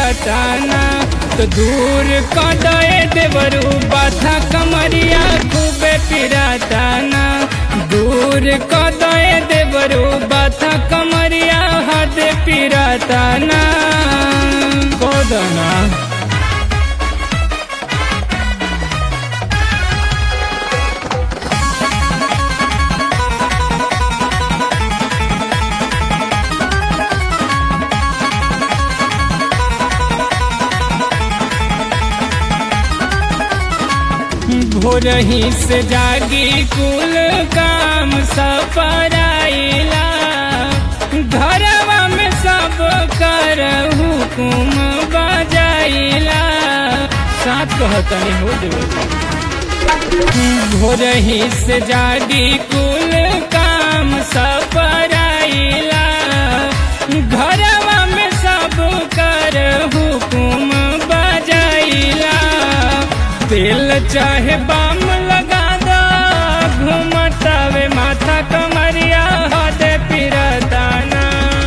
पिराताना तो दूर कदए देवरू बाथा कमरिया खूबे पिराताना दूर कदए देवरू बाथा कमरिया हद पिराताना कोदना भोरही से जागी कुल काम सपराइला घरवा में सब कर हुकुम बजाइला साथ कहतनी हो भोरही से जागी कुल काम सपराइला घरवा में सब कर हुकुम बजाइला तेल चाहे बाम लगा दो घूमतावे माथा कमरिया हद पिरदाना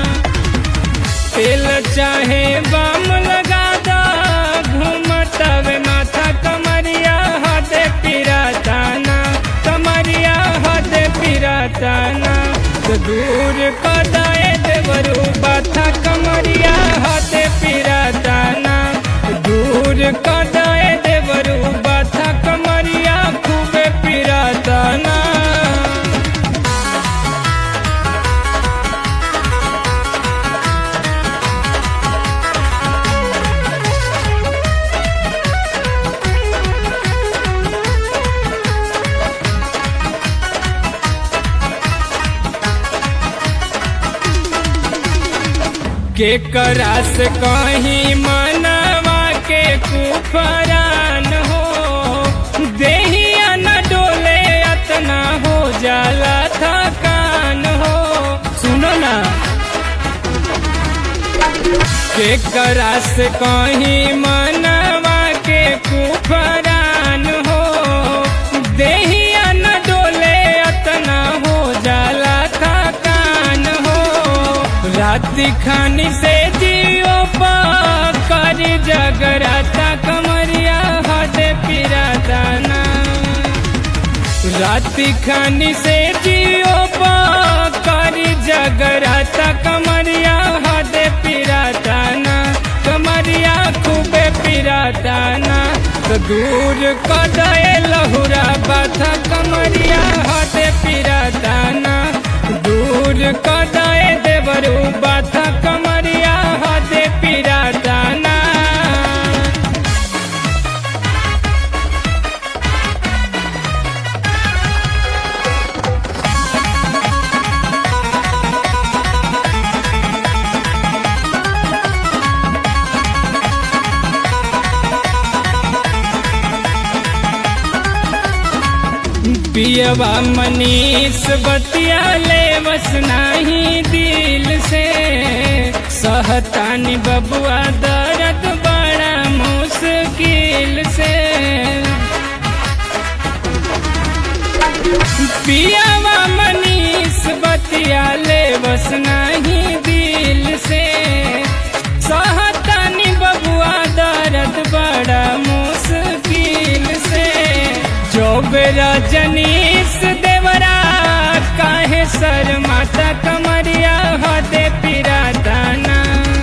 तेल चाहे बाम लगा दो घूमतावे माथा कमरिया हद पिरदाना कमरिया हद पिरदाना तो दूर कदाए देवरू बाथा कमरिया हद पिरदाना दूर कदाए देवरू बाथा कमरिया खूबे पिराताना के करास कहीं मनवा के कुफरान हो देहिया न डोले अतना हो जाला थकान हो सुनो ना के करास कहीं मनवा के कुफरान हो देहिया न डोले अतना हो जाला थकान हो राति खानी से जियो कर जगराता कमरिया हद पिरादाना राति खानी से जियो कर जगराता कमरिया हद पिरादाना कमरिया खूबे पिरादाना तो दूर कदए लहुरा बाथा कमरिया हद पिरादाना दूर कदए देवरू बाथा कमरिया हद पिरादाना पियवा मनीष बतिया ले बस नाही दिल से सहतानी बबुआ दर्द बड़ा मुश्किल से पियवा मनीष बतिया ले बस नाही दिल से सहतानी बबुआ दर्द बड़ा मुश्किल से चौबेरा जनीस देवरा काहे सर माता कमरिया हदे पिरादाना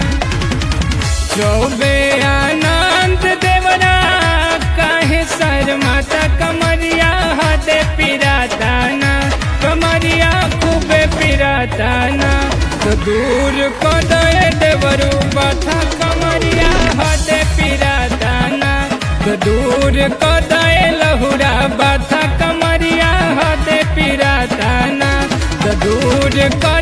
चौबे आनंद देवरा काहे सर माता कमरिया हदे पिरादाना कमरिया खूबे पिरादाना तो दूर को दे देवरू बाथा कमरिया हदे पिरादाना तो दूर को दे लहुरा बाथा कमरिया हदे पिरादाना तो दूर को